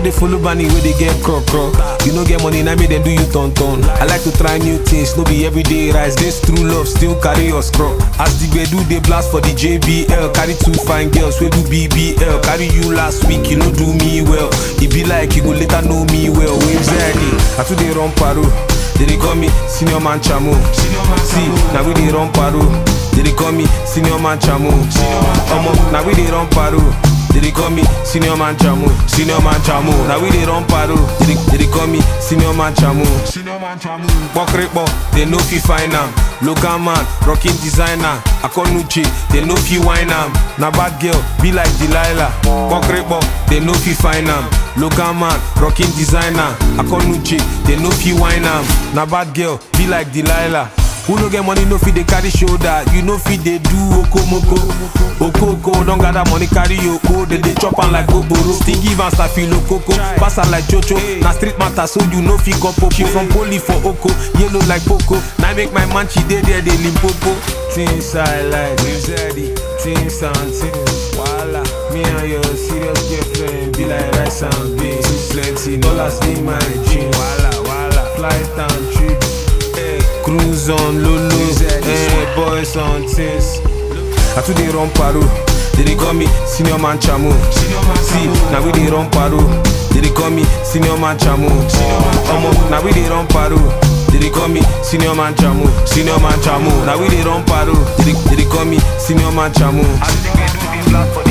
dey follow bunny wey dey get crop crop. You no get money, na me dem do you turn turn. I like to try new things, no be everyday rice. This true love still carry your scrub. As the gbedu dey blast for the JBL, carry two fine girls wey do BBL. Carry you last week, you no do me well. E be like you go later know me well. Waves early, I too dey run paro. They dey call me senior man chamo. See, now we dey run paro. They dey call me senior man chamo. Omo, now we dey run paro. They dey call me senior man chamo. Senior man chamo. Now we dey run paro. They dey, they dey call me senior man chamo. Senior man chamo. Pokrepo, they no fit find am. Local man, rocking designer. Akonuche, they no fit wine am. Na bad girl, be like Delilah. Pokrepo, they no fit find am. Local man, rocking designer. Akonuche, they no fit wine am. Na bad girl, be like Delilah. Who no get money no fit dey carry shoulder. You no fit dey do okomoko. Okoko don gather money carry oko. They dey chop am like goboro. Still give am stafilo koko. Pass am like chocho. Na street matter so you no fit go popo. She from poli for oko. Yellow like poco. Now make my man she dey there dey limpopo. Things I like. Zeddy. Things and things. Voila. Me and your serious girlfriend be like rice and beans. Plenty dollars in my jeans. Voila, voila. Flight and trips. Hey, cruise on Lulu, hey, boys on things. I too dey run paro. They dey call me senior man chamo. See, now we dey run paro. They dey call me senior man chamo. Omo, now we dey run paro. They dey call me senior man chamo. Senior man chamo. Now we dey run paro. They dey, they dey call me senior man chamo. As the gbedu dey blast for